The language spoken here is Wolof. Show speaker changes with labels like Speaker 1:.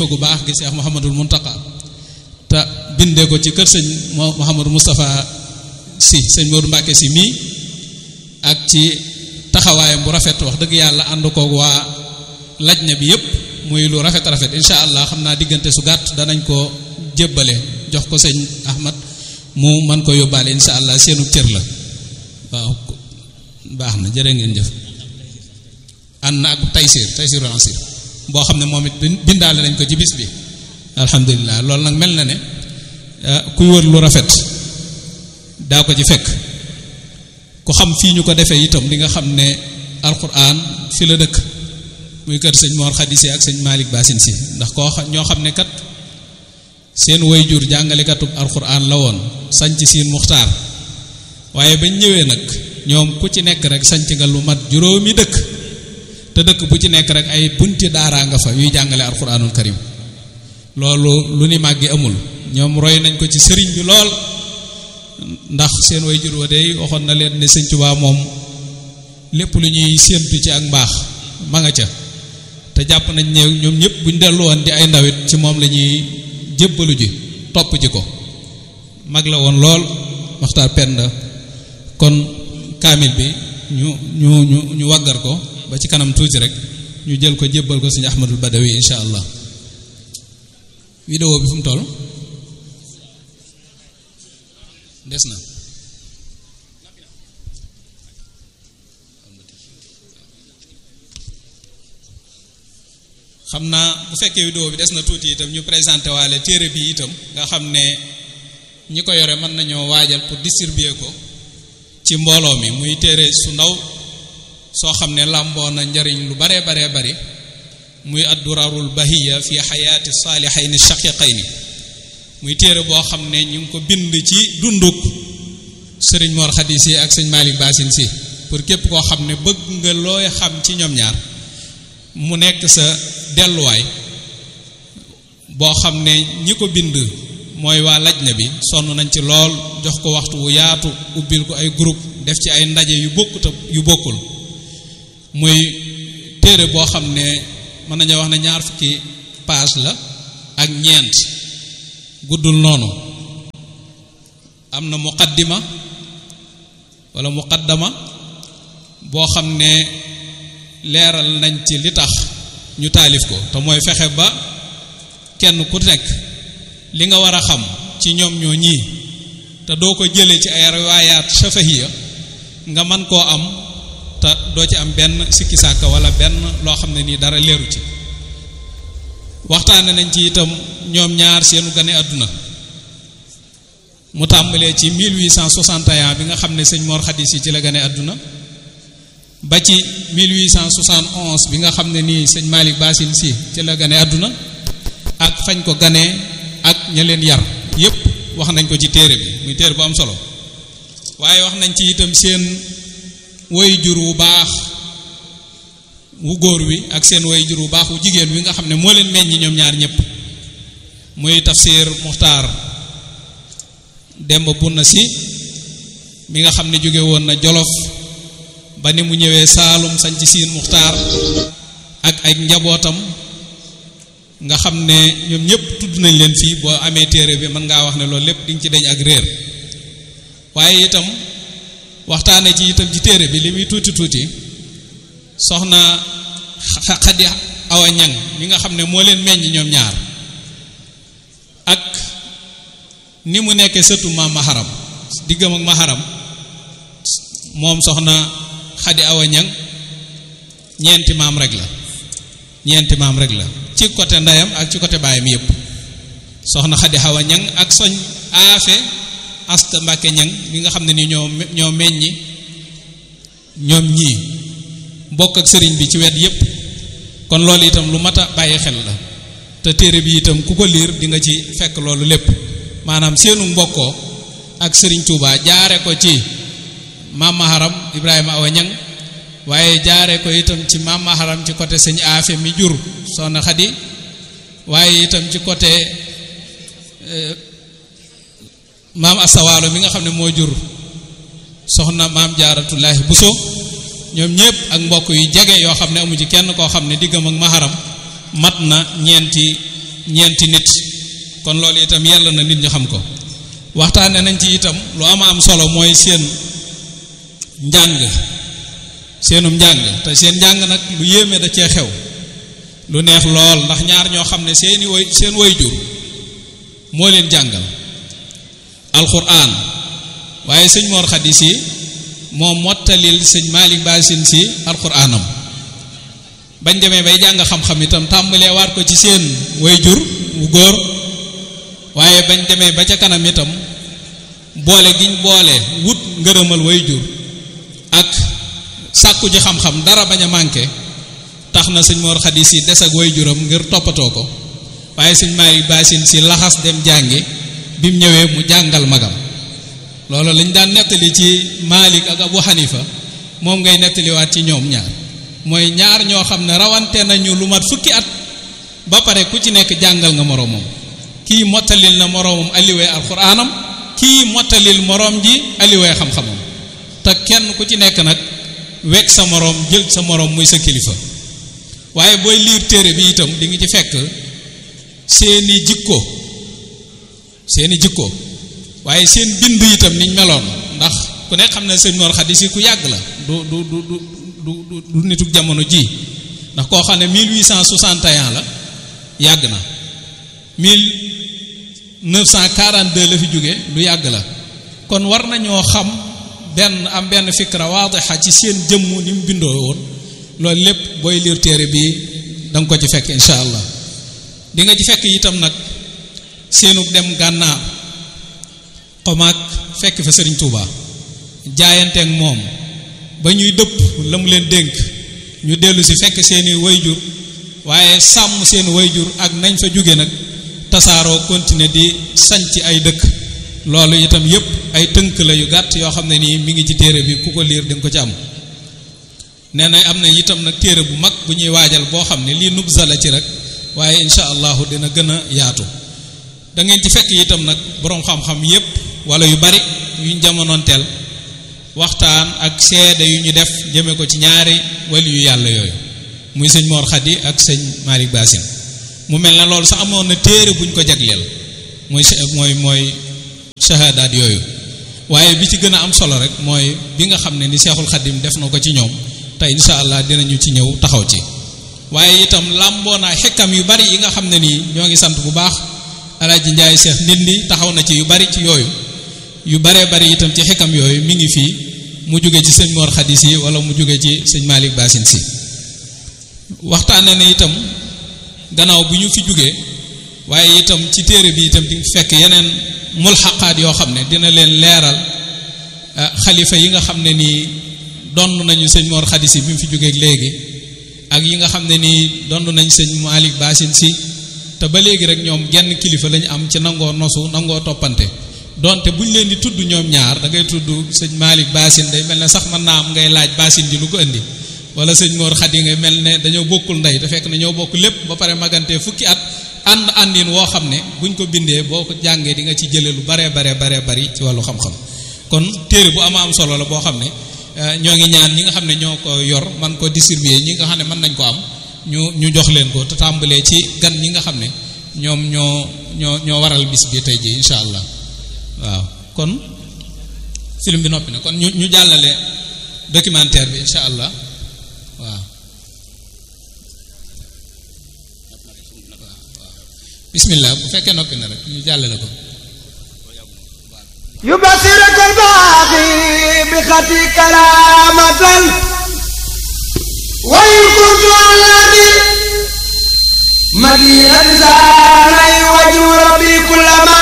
Speaker 1: kilifa gu baax gi Cheikh Mouhamadul Muntaka te bindee ko ci kër sëñ Mouhamadou Moustapha si sëñ Modou Mbacke si mii ak ci taxawaayam bu rafet wax dëgg yàlla ànd koog waa lajna bi yëpp muy lu rafet rafet incha allah xam naa diggante su gàtt danañ ko jébbale jox ko sëñ Ahmad mu mën ko yóbbaale incha allah seenu cër la waaw baax na jërë ngeen jëf ànd na ak taysir taysiru ansir boo xam ne moom it bindaale nañ ko ci bis bi alhamdulilah loolu nag mel na ne kuy wër lu rafet daa ko ci fekk ku xam fii ñu ko defee itam di nga xam ne alquran fi la dëkk muy kër sëñ Mor Khadisi ak sëñ Malick Basin si ndax koo xam ñoo xam ne kat seen wayjur jàngalekatub alquran la woon sanc siin muxtaar waaye bañ ñëwee nag ñoom ku ci nekk rek sanc nga lu mat juróomi dëkk te dëkk bu ci nekk rek ay bunti daaraa nga fa yuy jàngale alquranul karim loolu lu ni màggi amul ñoom roy nañ ko ci sëriñ bi lool ndax seen way jur wa dey waxoon na leen ne sëñ Tuubaa moom lépp lu ñuy séentu ci ak mbaax ma nga ca te jàpp nañ ne ñoom ñëpp buñ dellu woon di ay ndawit ci moom la ñuy jébbalu ji topp ji ko mag la woon lool waxtaan penda kon kaamil bi ñu ñu ñu ñu waggar ko ba ci kanam tuuti rek ñu jël ko jébbal ko sëñ Ahmadul Badawi insha allah vidéo bi fu mu toll des na xam naa bu fekkee vidéo bi des na tuuti itam ñu présenté waale téere bi itam nga xam ne ñi ko yore mën nañoo waajal pour distribuer ko ci mbooloo mi muy téere su ndaw soo xam ne làmboo na njariñ lu baree baree bari muy addurarul bahiya fi xayaati saalihayni shaqiqayni muy téere boo xam ne ñu ngi ko bind ci dunduk sëriñ Mor Khady si ak sëñ Malick Basin si pour képp koo xam ne bëgg nga looy xam ci ñoom ñaar mu nekk sa delluwaay boo xam ne ñi ko bind mooy waa lajna bi sonn nañ ci lool jox ko waxtu wu yaatu ubbil ko ay groupe def ci ay ndaje yu bokkut yu bokkul muy téere boo xam ne mën nañoo wax ne ñaar fukki page la ak ñeent guddul noonu am na muqaddima wala muqaddama boo xam ne leeral nañ ci li tax ñu taalif ko te mooy fexe ba kenn ku nekk li nga war a xam ci ñoom ñoo ñii te doo ko jëlee ci ay riwaayaat shafahiya nga mën koo am te doo ci am benn sikki sàkka wala benn loo xam ne nii dara leeru ci waxtaane nañ ci itam ñoom ñaar seenu gane àdduna mu tàmbalee ci 1861 bi nga xam ne sëñ Mor Khady si ci la gane àdduna ba ci 1871 bi nga xam ne nii sëñ Malick Basin si ci la gane àdduna ak fañ ko ganee ak ña leen yar yépp wax nañ ko ci téere bi muy téere bu am solo waaye wax nañ ci itam seen woy jur wu baax wu góor wi ak seen woy jur wu baax wu jigéen wi nga xam ne moo leen meññi ñoom ñaar ñëpp muy tafsir muxtaar demb bunna si mi nga xam ne jóge woon na jolof ba ni mu ñëwee saalum sañ ci siin muxtaar ak ay njabootam nga xam ne ñoom ñëpp tudd nañ leen fii boo amee téere bi mën ngaa wax ne loolu lépp di nga ci dañ ak réer waaye itam waxtaane ci itam ci téere bi li muy tuuti tuuti soxna xadi awa ñang mi nga xam ne moo leen meññ ñoom ñaar ak ni mu nekkee sëtu maam maharam diggam ak maharam moom soxna xadi awa ñang ñeenti maam rek la ñeenti maam rek la ci côté ndeyam ak ci côté baayam yépp soxna xadi awa ñang ak soñ aafe asta mbàkke ñang mi nga xam ne ni ñoo ñoo meññi ñoom ñii bokk ak sëriñ bi ci wet yépp kon loolu itam lu mat a bàyyi xel la te téere bi itam ku ko liir di nga ci fekk loolu lépp maanaam seenu mbokkoo ak sëriñ Touba jaare ko ci maam maharam Ibrahima awa ñang waaye jaare ko itam ci maam maharam ci côté sëñ aafe mi jur soxna xadi waaye itam ci côté maam asawaalo mi nga xam ne moo jur soxna maam jaaratullaahi buso ñoom ñëpp ak mbokk yu jege yoo xam ne amu ci kenn koo xam ne diggam ak maharam mat na ñeenti ñeenti nit kon loolu itam yàlla na nit ñi xam ko waxtaane nañ ci itam lu ama am solo mooy seen njàng seenum njàng te seen njàng nag lu yéeme da cee xew lu neex lool ndax ñaar ñoo xam ne seeni way seen way jur moo leen jàngal alquran waaye sëñ Mor Khady si moo mottalil sëñ Malick Basin si alquranam bañ demee bay jàng xam-xam itam tàmbalee waat ko ci seen way jur wu góor waaye bañ demee ba ca kanam itam boole giñ boole wut ngërëmal way jur ak sàkku ji xam-xam dara bañ a manqué tax na sëñ Mor Khady si des ak way juram ngir toppatoo ko waaye sëñ Malick Basin si laxas dem jàngi bi mu ñëwee mu jàngal magam loolu lañ daan nettali ci Malik ak Abu Hanifa moom ngay nettaliwaat ci ñoom ñaar mooy ñaar ñoo xam ne rawante nañu lu mat fukki at ba pare ku ci nekk jàngal nga moroomam kii mottalil na moroomam alliwee alxuraanam kii mottalil moroom ji alliwee xam-xamam te kenn ku ci nekk nag wekk sa moroom jël sa moroom muy sa kilifa waaye booy liir téere bi itam di nga ci fekk seeni jikko seeni jikko waaye seen bind itam niñ meloon ndax ku ne xam ne sëñ Mor Khady si ku yàgg la du du du du du du nituk jamono ji ndax koo xam ne 1861 la yàgg na 1942 la fi jóge lu yàgg la kon war nañoo xam benn am benn fikra waadixa ci seen jëmm ni mu bindoo woon loolu lépp booy liir téere bi da nga ko ci fekk incha allah di nga ci fekk itam nag seenug dem gànnaar xomaag fekk fa sëriñ Touba jaayanteeg moom ba ñuy dëpp la mu leen dénk ñu dellu si fekk seeni wayjur waaye sàmm seen wayjur ak nañ fa jóge nag tasaaroo continuer di sanc ay dëkk loolu itam yépp ay tënk la yu gàtt yoo xam ne nii mi ngi ci téere bi ku ko liir di nga ko ci am nee na am na itam nag téere bu mag bu ñuy waajal boo xam ne lii nubza la ci rek waaye incha allahu dina gën a yaatu da ngeen ci fekk itam nag boroom xam-xam yépp wala yu bari yuñ jamonoonteel waxtaan ak seede yu ñu def jëme ko ci ñaari wali yu yàlla yooyu muy sëñ Mor Khady ak sëñ Malick Basin mu mel ne loolu sax amoon na téere buñ ko jagleel mooy mooy mooy shahadaat yooyu waaye bi ci gën a am solo rek mooy bi nga xam ne ni Seexul Xadim def na ko ci ñoom te incha allah dinañu ci ñëw taxaw ci waaye itam làmboo naa xekkam yu bari yi nga xam ne nii ñoo ngi sant bu baax alaaji njaay seex ndindi taxaw na ci yu bari ci yooyu yu baree bari itam ci xekkam yooyu mi ngi fii mu jóge ci sëñ Mor Khady si wala mu jóge ci sëñ Malick Basin si waxtaane ne itam gannaaw bi ñu fi jógee waaye itam ci téere bi itam di fekk yeneen mulxaqaat yoo xam ne dina leen leeral xalifa yi nga xam ne nii donn nañu sëñ Mor Khady si bi mu fi jógee léegi ak yi nga xam ne nii donn nañ sëñ Malick Basin si te ba léegi rek ñoom genn kilifa lañu am ci nangoo nosu nangoo toppante donte buñ leen di tudd ñoom ñaar da ngay tudd sëñ Malick Basin day mel ne sax mën naa am ngay laaj Basin ji lu ko indi wala sëñ Mor Khady nga mel ne dañoo bokkul ndey te fekk na ñoo bokk lépp ba pare magante fukki at ànd àndin woo xam ne buñ ko bindee boo ko jàngee di nga ci jëlee lu baree baree baree bari ci wàllu xam-xam kon téere bu ama am solo la boo xam ne ñoo ngi ñaan ñi nga xam ne ñoo ko yor man ko distribuer ñi nga xam ne mën nañ ko am ñu ñu jox leen ko te tàmbalee ci gan ñi nga xam ne ñoom ñoo ñoo ñoo waral bis bi tey ji incha allah waaw kon film bi noppi na kon ñu ñu jàllale documentaire bi incha allah waaw bismillah bu fekkee noppi na rek ñu jàllale ko
Speaker 2: يبصرك الباقي بخطي كرامة وإن كنت الذي مدينة زاري وجه ربي كلما